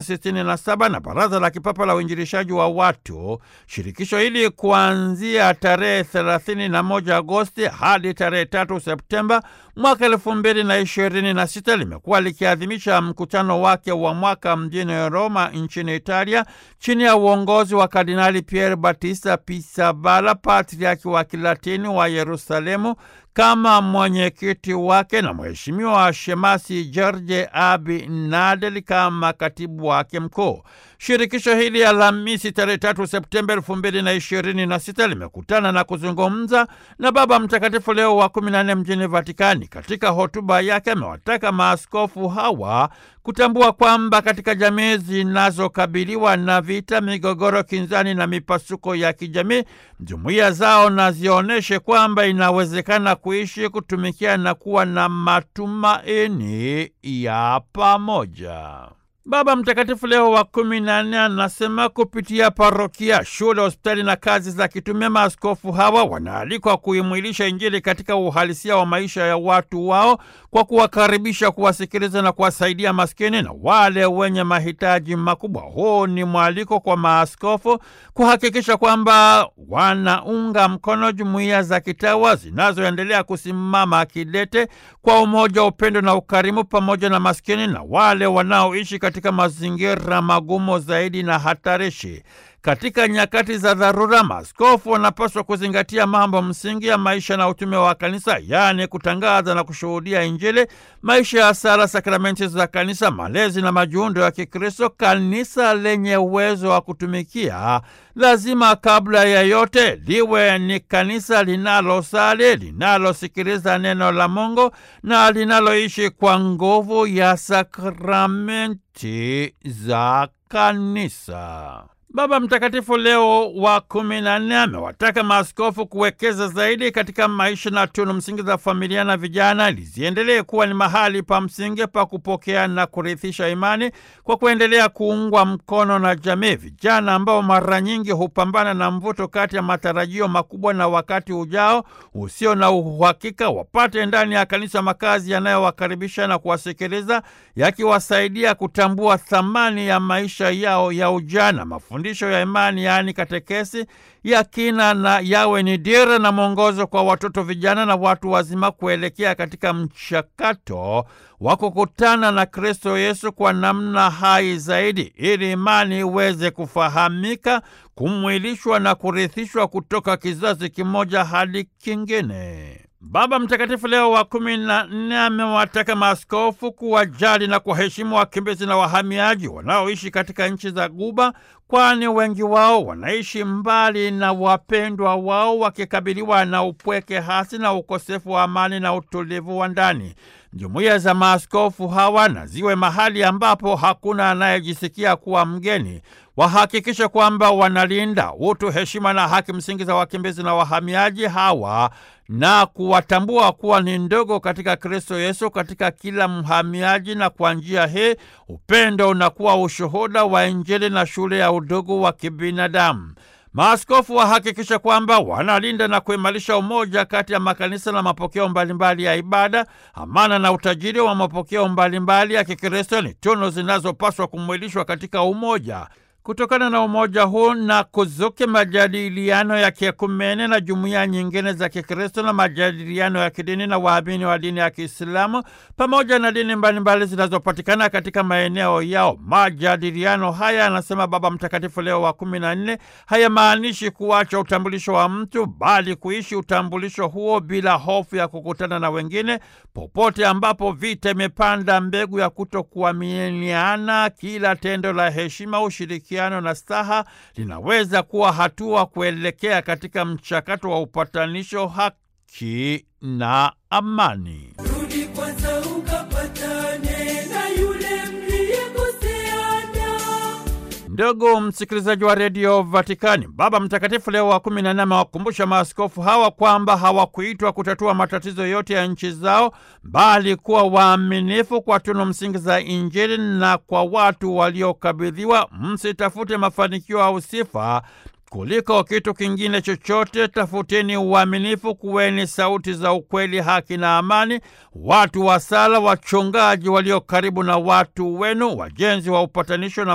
1967 na Baraza la Kipapa la Uinjilishaji wa Watu. Shirikisho hili kuanzia tarehe 31 Agosti hadi tarehe 3 Septemba mwaka elfu mbili na ishirini na sita limekuwa likiadhimisha mkutano wake wa mwaka mjini Roma nchini Italia chini ya uongozi wa Kardinali Pier Battista Pizzaballa, patriaki wa Kilatini wa Yerusalemu kama mwenyekiti wake na Mheshimiwa Shemasi George Abi Nadel kama katibu wake mkuu. Shirikisho hili Alhamisi tarehe tatu Septemba elfu mbili na ishirini na sita limekutana na kuzungumza na Baba Mtakatifu Leo wa kumi na nne mjini Vatikani. Katika hotuba yake amewataka maaskofu hawa kutambua kwamba katika jamii zinazokabiliwa na vita, migogoro, kinzani na mipasuko ya kijamii, jumuiya zao na zionyeshe kwamba inawezekana kuishi, kutumikia na kuwa na matumaini ya pamoja. Baba Mtakatifu Leo wa kumi na nne anasema kupitia parokia, shule, hospitali na kazi za kitume, maaskofu hawa wanaalikwa kuimwilisha Injili katika uhalisia wa maisha ya watu wao kwa kuwakaribisha, kuwasikiliza na kuwasaidia maskini na wale wenye mahitaji makubwa. Huu ni mwaliko kwa maaskofu kuhakikisha kwamba wanaunga mkono jumuiya za kitawa zinazoendelea kusimama kidete kwa umoja, upendo na ukarimu, pamoja na maskini na wale wanaoishi katika mazingira magumu zaidi na hatarishi. Katika nyakati za dharura, maaskofu wanapaswa kuzingatia mambo msingi ya maisha na utume wa kanisa, yaani kutangaza na kushuhudia Injili, maisha ya sala, sakramenti za kanisa, malezi na majiundo ya Kikristo. Kanisa lenye uwezo wa kutumikia lazima kabla ya yote liwe ni kanisa linalosali, linalosikiliza neno la Mungu na linaloishi kwa nguvu ya sakramenti za kanisa. Baba Mtakatifu Leo wa kumi na nne amewataka maaskofu kuwekeza zaidi katika maisha na tunu msingi za familia na vijana ili ziendelee kuwa ni mahali pa msingi pa kupokea na kurithisha imani kwa kuendelea kuungwa mkono na jamii. Vijana ambao mara nyingi hupambana na mvuto kati ya matarajio makubwa na wakati ujao usio na uhakika, wapate ndani ya kanisa makazi yanayowakaribisha na kuwasikiliza, yakiwasaidia kutambua thamani ya maisha yao ya ujana. Mafundisho ya imani yaani katekesi ya kina na yawe ni dira na mwongozo kwa watoto, vijana na watu wazima kuelekea katika mchakato wa kukutana na Kristo Yesu kwa namna hai zaidi, ili imani iweze kufahamika, kumwilishwa na kurithishwa kutoka kizazi kimoja hadi kingine. Baba Mtakatifu Leo wa kumi na nne amewataka maaskofu kuwajali na kuwaheshimu wakimbizi na wahamiaji wanaoishi katika nchi za Guba, kwani wengi wao wanaishi mbali na wapendwa wao wakikabiliwa na upweke hasi na ukosefu wa amani na utulivu wa ndani. Jumuiya za maaskofu hawa na ziwe mahali ambapo hakuna anayejisikia kuwa mgeni. Wahakikishe kwamba wanalinda utu, heshima na haki msingi za wakimbizi na wahamiaji hawa na kuwatambua kuwa ni ndogo katika Kristo Yesu katika kila mhamiaji, na kwa njia hii upendo unakuwa ushuhuda wa Injili na shule ya udugu wa kibinadamu. Maaskofu wahakikisha kwamba wanalinda na kuimarisha umoja kati ya makanisa na mapokeo mbalimbali ya ibada. Amana na utajiri wa mapokeo mbalimbali ya Kikristo ni tunu zinazopaswa kumwilishwa katika umoja. Kutokana na umoja huu na kuzuke majadiliano ya kiekumene na jumuiya nyingine za Kikristo na majadiliano ya kidini na waamini wa dini ya Kiislamu pamoja na dini mbalimbali zinazopatikana katika maeneo yao. Majadiliano haya, anasema Baba Mtakatifu Leo wa kumi na nne, hayamaanishi kuacha utambulisho wa mtu, bali kuishi utambulisho huo bila hofu ya kukutana na wengine popote ambapo vita imepanda mbegu ya kutokuaminiana. Kila tendo la heshima, ushirikiano na staha linaweza kuwa hatua kuelekea katika mchakato wa upatanisho, haki na amani. Rudi kwanza ukapatane na yule mliyekoseana. Ndugu msikilizaji wa redio Vatikani, Baba Mtakatifu Leo wa kumi na nne amewakumbusha maaskofu hawa kwamba hawakuitwa kutatua matatizo yote ya nchi zao, bali kuwa waaminifu kwa tunu msingi za Injili na kwa watu waliokabidhiwa. Msitafute mafanikio au sifa kuliko kitu kingine chochote. Tafuteni uaminifu, kuweni sauti za ukweli, haki na amani, watu wa sala, wachungaji walio karibu na watu wenu, wajenzi wa upatanisho na